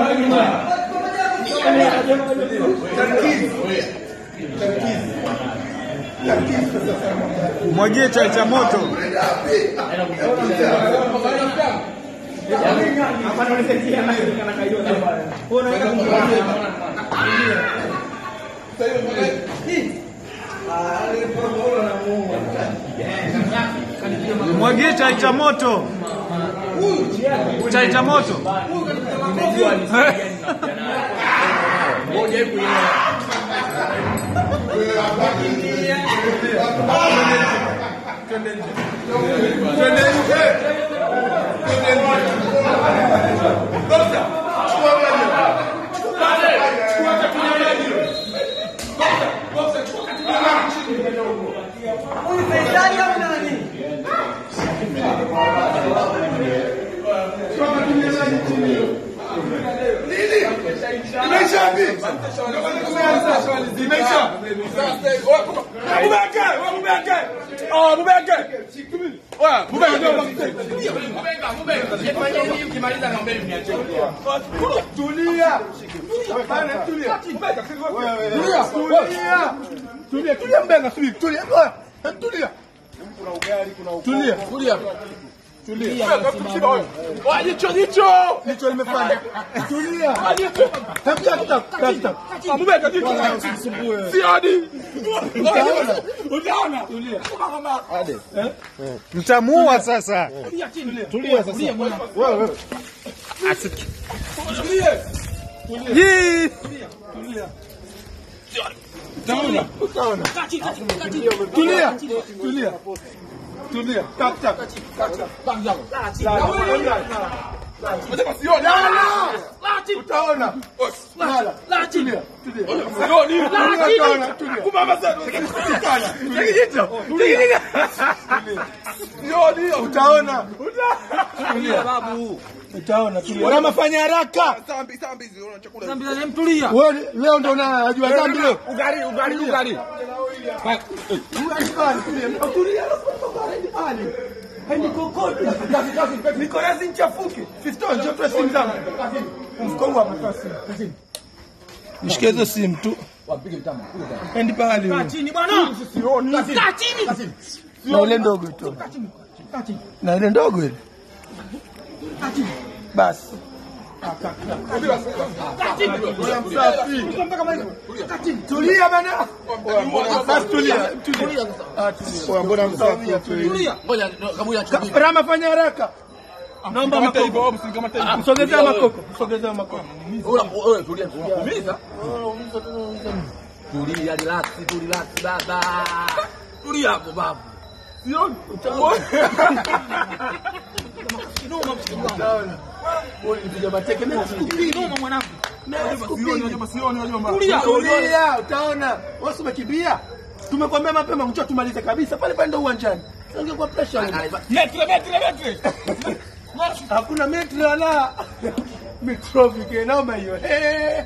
Mwagie chai cha moto. Mwagie chai cha moto. Chai cha moto. Tulia, tulia mbenga, subiri, tulia. Oya, Tulia. Tulia. Tulia. Tulia. Oya, jicho, jicho. Jicho limefanya. Tulia. Tafuta kitabu, tafuta. Mbeka jicho. Sioni. Utaona. Utaona. Tulia. Mtamuua sasa. Tulia sasa. Wewe, wewe. Yee! Utaona. Utaona. Tulia. Tulia. Tulia. Tap tap. Utaona. Lala. Tulia. Tulia. Utaona. Tulia. Utaona. Tulia. Utaona. Tulia. Unamafanya haraka. Wewe leo ndo unajua dhambi leo. Ugali, ugali, ugali. Niko razi nchafuke. Fisto njoo tu simu zangu. Mfuko huu hapa toa simu. Nishike hizo simu tu. Endi pahali. Kaa chini bwana. Kaa chini. Na ile ndogo tu. Na ile ndogo ile. Basi. Tulia bana. Basi tulia. Tulia. Ah, tulia. Mbona msafi? Tulia. Ngoja kabuya chukua. Rama fanya haraka. Naomba makoko. Msogezea makoko. Msogezea makoko. Wewe tulia, unakuumiza. Tulia, relax, tu relax baba. Tulia hapo babu. Sioni. Wewe mpiga mateke mimi sikupigi. Tulia, tulia, utaona. Wewe si umekimbia? Tumekwambia mapema njoo tumalize kabisa. Pale pale ndo uwanjani. Ungekuwa pressure. Metre, metre, metre. Hakuna metre wala mikrofiki naomba hiyo. Eh.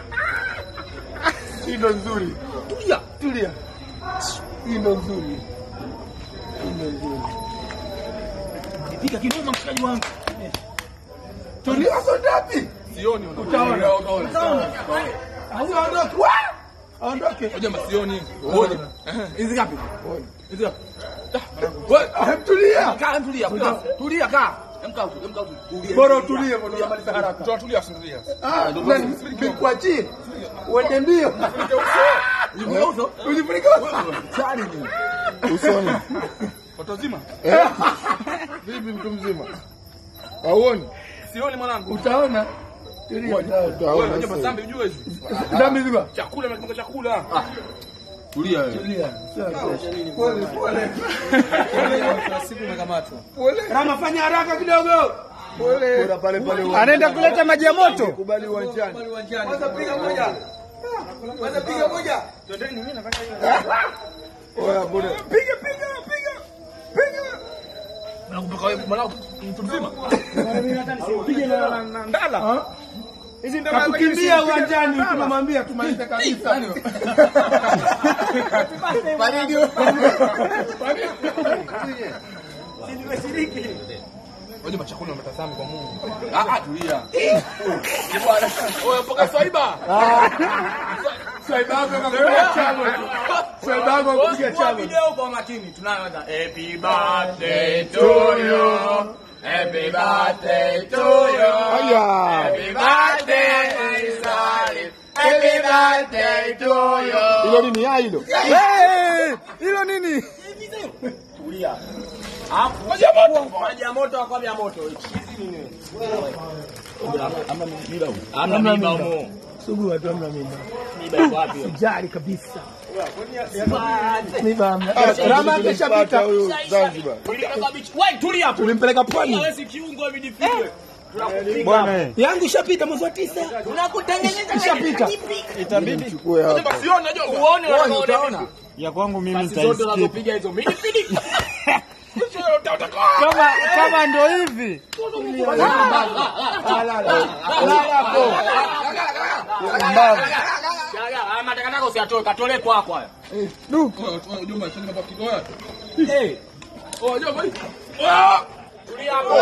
Hii ndo nzuri. Tulia, tulia. Hii ndo nzuri. Hii ndo nzuri. Pika kinoma mshikaji wangu. Tulia sio ndapi? Sioni Utaona. Utaona. Aondoke. Wa! Aondoke. Ngoja masioni. Ngoja. Hizi ngapi? Hizi ngapi? Wewe tulia. Kaa tulia, kaa. Tulia kaa. Emka huko, emka huko. Tulia. Bora utulie bwana unamaliza haraka. Tulia, tulia. Ah, nikuachie. Uende mbio. Uso. Ujifunike. Chali ni. Usoni. Watu wazima. Vipi mtu mzima? Hauoni? Sioni mwanangu. Utaona. Tulia. Wewe unajua masambi ujue hizi. Dami zima. Chakula na chakula. Tulia wewe. Tulia. Pole pole. Siku umekamatwa. Rama fanya haraka kidogo. Pole. Pole pale pale. Anaenda kuleta maji ya moto. Kubali uwanjani. Kwanza piga moja. Kwanza piga moja. Oya bora. Piga piga piga. Piga. Nakutoka wewe mwanangu mtu mzima. Piga na na ndala. Hizi ndo kukimbia uwanjani tunamwambia tumalize kabisa. Baridi. Ngoja machakuni wametazama kwa Mungu. Ah, ah, tulia. Bwana, oya mpaka swaiba. Swaiba yako akakupiga chamo. Swaiba yako akakupiga Chukua chamo. video kwa makini. Tunaanza. Happy birthday to you. Happy birthday to you. Aya. Happy birthday, Salim. Happy birthday to you. Hilo nini? Ah, hilo. Eh, Hilo nini? Tulia. Hapo. Maji ya moto. Maji ya moto kwa vya moto. Hizi nini? Amna mimba huko. Amna mimba huko. Sugu watu hamna mimba. Mimba iko wapi? Jari kabisa. Mimba hamna. Rama ameshapita. Zanzibar. Tulipeleka bichi. Wewe tulia hapo. Tulimpeleka pwani. Wewe si kiungo vidifike. Bwana eh. Yangu ishapita mwezi wa tisa. Tunakutengeneza Ishapita. Itabidi chukue hapa. Uone uone utaona. Ya kwangu mimi Pasi zote nitaisikia. unazopiga hizo midifidi. Kama kama ndo hivi. Mbavu. Matakataka usiyatoe, katolee kwako haya. Eh. Tulia hapo.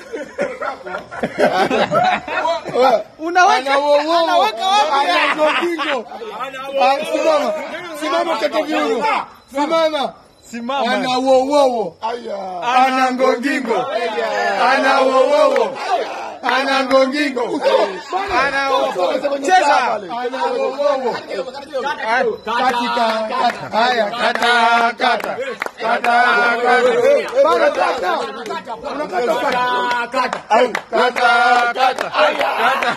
Unaweka anaweka wapi? Ana gongingo. Ah, Simama. Simama kete viuno. Simama. Simama. Ana wowowo. Ana ngongingo. Ana wowowo. Ana ngongingo. Ana wowowo. Cheza. Ana wowowo. Katika kata. Haya, kata kata. Kata kata. Bana kata. Unakata kata. Au kata kata. Kata.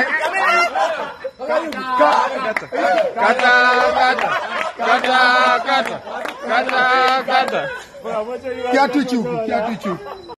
Kata kata. Kata kata. Kata kata. Kiatu chuku, kiatu chuku.